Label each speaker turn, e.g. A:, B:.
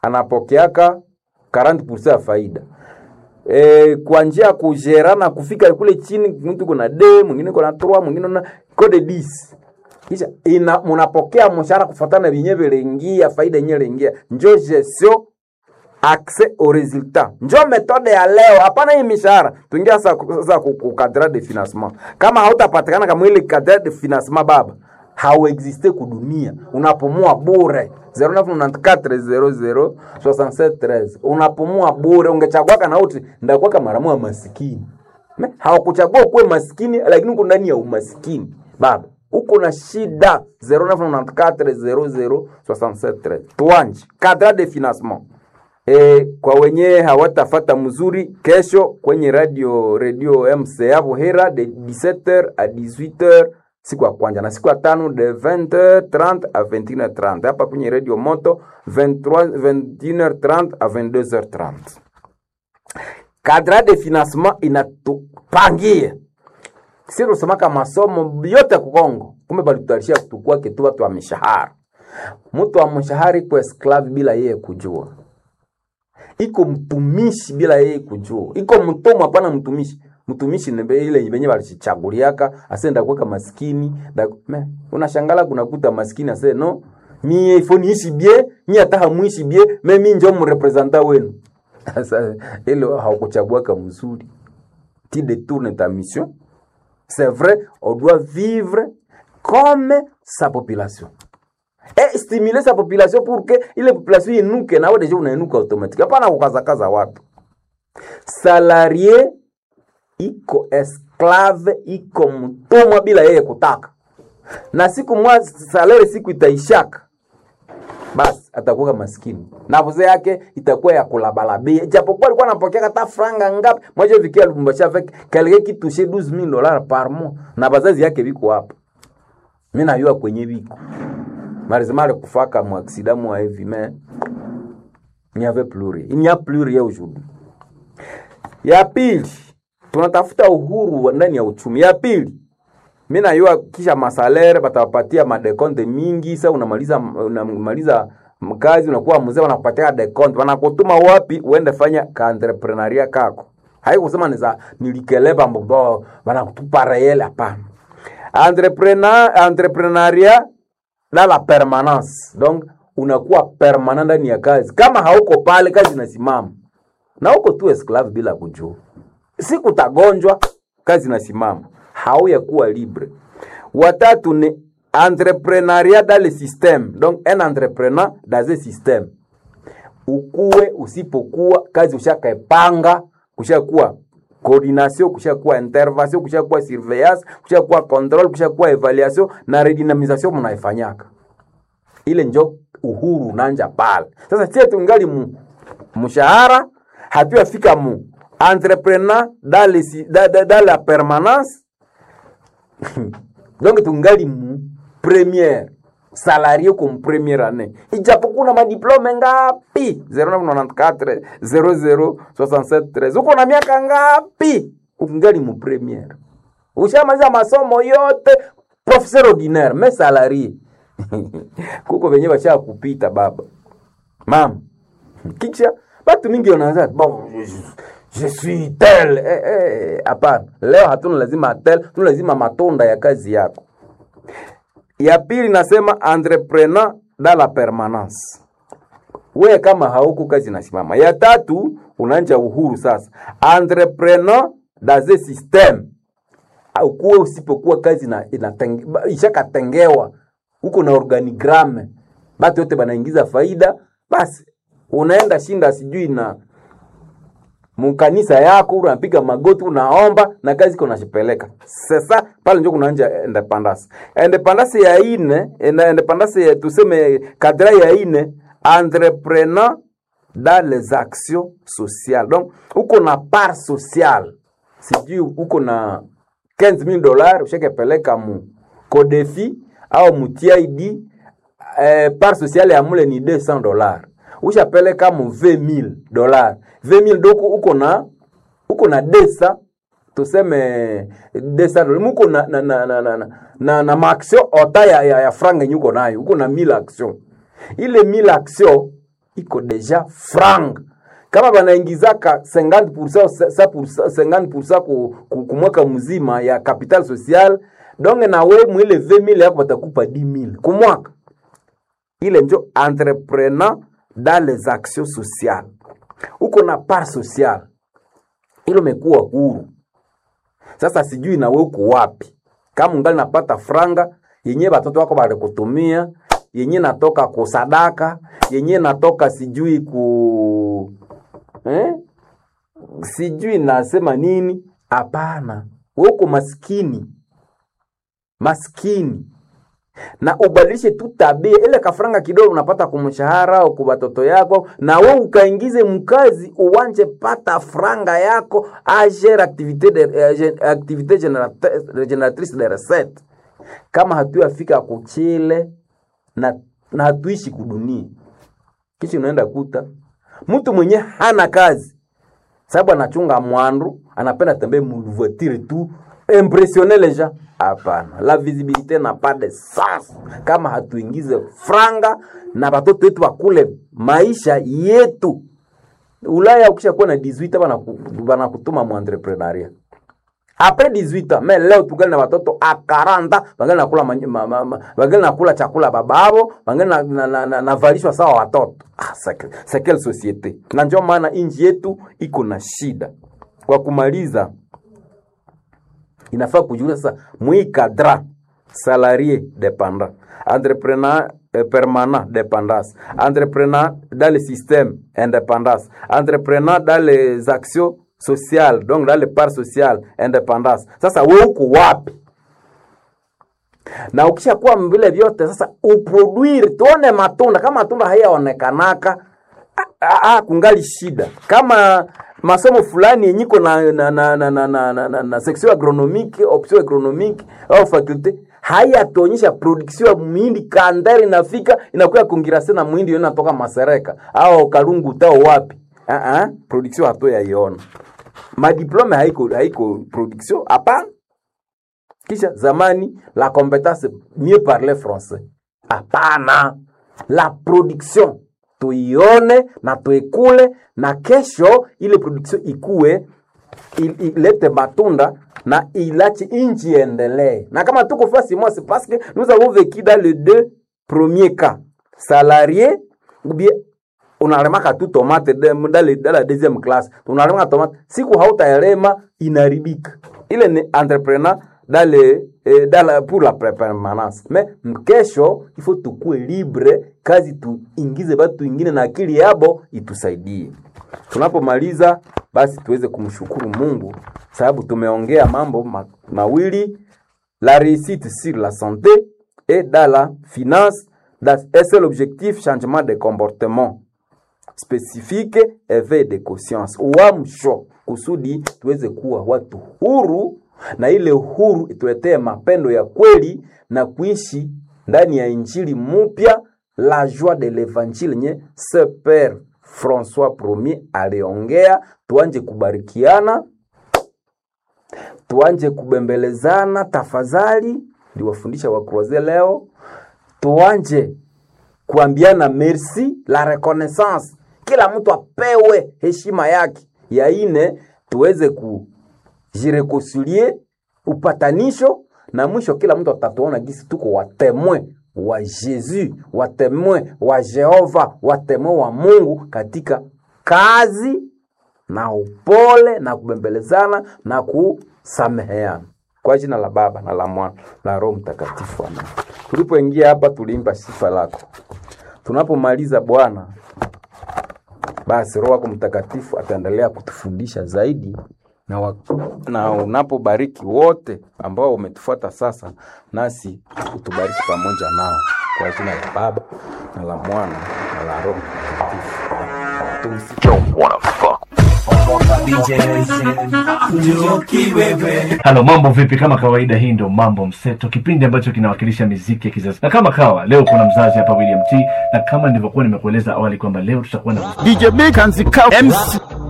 A: anapokeaka 40% ya faida e, kwa njia ya kujerana kufika kule chini, mtu kuna d mwingine kuna 3 mwingine na code 10 kisha ina mnapokea mshahara kufuatana na vyenyewe viliingia faida yenyewe iliingia, njo gestion accès au résultat njo metode ya leo. Hapana hii mishahara, tuingia sasa sasa ku ku cadre de financement. Kama hautapatikana kama ile cadre de financement baba, hauexiste kudunia, unapumua bure 0994006713 unapumua bure. Ungechagua kana uti ndakuwa kama maramu wa masikini, Me, hawakuchagua kuwe masikini, lakini uko ndani ya umasikini baba uko na shida 0994006713 tuanje cadre de financement E, kwa wenye hawatafata mzuri, kesho kwenye radio radio MCA Buhera de 17h à 18h siku ya kwanza na siku ya tano de 20h30 à 21h30 hapa kwenye radio Moto 23 21h30 à 22h30. Cadre de financement inatupangia sisi tusemaka masomo yote ku Kongo, kumbe balitutarisha kutukua kitu watu wa mishahara. Mtu wa mshahara iko esclave bila yeye kujua iko mtumishi bila yeye kujua, iko mtumwa, hapana mtumishi. Mtumishi ni ile yenye walichaguliaka asenda kuweka maskini da, me, unashangala kunakuta maskini ase no mie ifo niishi bie mie hata hamuishi bie me mi njo mrepresenta wenu. Sasa ile haukuchaguaka mzuri, ti détourne ta mission. C'est vrai, on doit vivre comme sa population et stimuler sa population pour que ile population inuke, nawe deja unainuka automatique. Hapana kukazakaza watu. Salarie iko esclave, iko mtumwa bila yeye kutaka, na siku mwa salari siku itaishaka, basi atakuwa maskini na vuze yake itakuwa ya kulabalabia, japokuwa alikuwa anapokea hata franga ngapi moja vikia Lubumbashi avec quelqu'un qui touchait 12000 dollars par mois, na bazazi yake biko hapa, mimi najua kwenye biko Marizimale kufaka mu accident mu hivi mais il n'y avait plus rien. Il n'y a plus rien aujourd'hui. Ya pili, tunatafuta uhuru ndani ya uchumi. Ya pili, mimi najua kisha masalere batawapatia madekonte mingi. Sasa unamaliza unamaliza mkazi unakuwa mzee, wanakupatia dekonte, wanakutuma wapi uende fanya ka entrepreneuria kako. Haikusema ni za nilikeleba mbobo, wanakutupa reel, hapana. Entrepreneur entrepreneuria na la permanence donc unakuwa permanent ndani ya kazi. Kama hauko pale, kazi inasimama na uko tu esclave bila kujua. Siku utagonjwa, kazi inasimama, hauya kuwa libre. Watatu ni entrepreneuriat dans le système, donc un entrepreneur dans un système. Ukuwe usipokuwa kazi ushakaepanga, kushakuwa coordination, kushakuwa intervention, kushakuwa surveillance, kushakuwa control, kushakuwa evaluation na redynamisation mnaifanyaka. Ile njo uhuru unanja pale. Sasa sie tungali mu mshahara hatuyafika mu entrepreneur dans le dans, dans, dans la permanence donc tungali mu première salarié comme première année ijapokuwa na madiplome ngapi 0994 0067 13 uko na miaka ngapi ungali mu première ushamaliza masomo yote professeur ordinaire mais salarié kuko venye basha kupita baba mama kisha batu mingi wanaanza bon je suis tel eh, eh, hapana leo hatuna lazima tel tuna lazima matunda ya kazi yako ya pili nasema entrepreneur dans la permanence we kama hauko kazi nasimama ya tatu unanja uhuru sasa entrepreneur dans un système ukuwe usipokuwa kazi na inatenge, ishakatengewa huko na organigramme batu yote banaingiza faida basi unaenda shinda sijui na mkanisa yako unapiga magoti unaomba na kazi iko nashipeleka sasa pale njo kunaanja independence independence ya ine independence ya tuseme kadra ya ine entrepreneur dans les actions sociales donc uko na part sociale sijui uko na 15000 dollars ushakepeleka mu kodefi au mu TID eh, part sociale ya mule ni 200 dollars ushapeleka mu 20000 dollars 20000 doko uko na uko na desa tuseme desa muko na na na na na, na, na maaction ota ya, ya, ya franga yenye uko nayo uko na 1000 action ile 1000 action iko deja franga kama banaingizaka 50% sa- pour- 50% ku, ku, ku mwaka mzima ya capital social donge na we mwile 20000 yako batakupa 10000 ku mwaka ile njo entrepreneur dans les actions sociales uko na part sociale ilo mekuwa huru sasa sijui nawe uko wapi kama ungali napata franga yenye batoto wako balikutumia yenye natoka kusadaka yenye natoka sijui ku eh? sijui nasema nini hapana we uko maskini maskini na ubadilishe tu tabia ile kafranga kidogo unapata kumshahara au kwa watoto yako na we ukaingize mkazi uwanje pata franga yako agere activité de, eh, gen- activité générate- génératrice de recette kama hatuyafika kuchile na, na hatuishi kudunia kisha unaenda kuta mtu mwenye hana kazi sababu anachunga mwandu anapenda tembee mvoitire tu impressionner les gens hapana la visibilité n'a pas de sens kama hatuingize franga na watoto wetu wakule maisha yetu ulaya ukishakuwa na 18 bana- banakutuma mu entrepreneuria apres 18 ans mais leo tungali na watoto a 40 bangali nakula manyi- ma, ma, ma, bangali nakula chakula bababo bangali na, na, na, na, navalishwa sawa watoto ah, c'est- c'est quelle société na ndio maana inji yetu iko na shida kwa kumaliza inafaa kujulia sasa mwikadra salarié dépendant entrepreneur euh, permanent dépendance entrepreneur dans le système indépendance entrepreneur dans les actions sociales donc dans les parts sociales indépendance sasa we uko wapi na ukishakuwa vile vyote sasa uproduire tuone matunda kama matunda hayaonekanaka ah, ah, ah, kungali shida kama masomo fulani yenyiko na, na, na, na, na, na, na, na, na section agronomique option agronomique au faculte hayatuonyesha production ya muhindi kandari inafika inakuya kongirase na muhindi yo inatoka masereka au kalungu tao wapi uh -uh, production hatoyaiona madiplome haiko haiko production hapana kisha zamani la compétence mieux parler français hapana la production tuione na tuikule na kesho ile production ikue il- ilete matunda na ilache inchi iendelee na kama tuko fasi moi c'est parce que nous avons vécu dans les deux premiers cas salarié ou bien unalemaka tu tomate de- dans le- dans la deuxième classe unalemaka tomate siku hautaelema inaribika ile ni entrepreneur dans le, eh, dans la, pour la pre- permanence mais mkesho ifo tukue libre kazi tuingize batu ingine na akili yabo itusaidie tunapomaliza basi tuweze kumshukuru mungu sababu tumeongea mambo ma, mawili la réussite sur la santé et dans la finance dans un seul objectif changement de comportement spécifique éveil de conscience uamsho kusudi tuweze kuwa watu huru na ile huru ituletee mapendo ya kweli na kuishi ndani ya injili mupya la joie de l'évangile nye se père françois premier aliongea tuanje kubarikiana tuanje kubembelezana tafadhali ndiwafundisha wakroze leo tuanje kuambiana merci la reconnaissance kila mtu apewe heshima yake ya ine tuweze kujirekoncilie upatanisho na mwisho kila mtu atatuona gisi tuko watemwe wa Yesu, watemwe wa Jehova, watemwe wa Mungu katika kazi na upole na kubembelezana na kusameheana kwa jina la Baba na la Mwana na Roho Mtakatifu, amen. Tulipoingia hapa tuliimba sifa lako. Tunapomaliza Bwana, basi Roho wako Mtakatifu ataendelea kutufundisha zaidi na, wa, na unapobariki wote ambao umetufuata sasa, nasi utubariki pamoja nao kwa jina la Baba na la Mwana na la Roho Mtakatifu. Tumsifu
B: Halo, mambo vipi? Kama kawaida, hii ndo Mambo Mseto, kipindi ambacho kinawakilisha miziki ya kizazi. Na kama kawa leo kuna mzazi hapa William T, na kama nilivyokuwa nimekueleza awali kwamba leo tutakuwa na
C: DJ Big and the Cow MC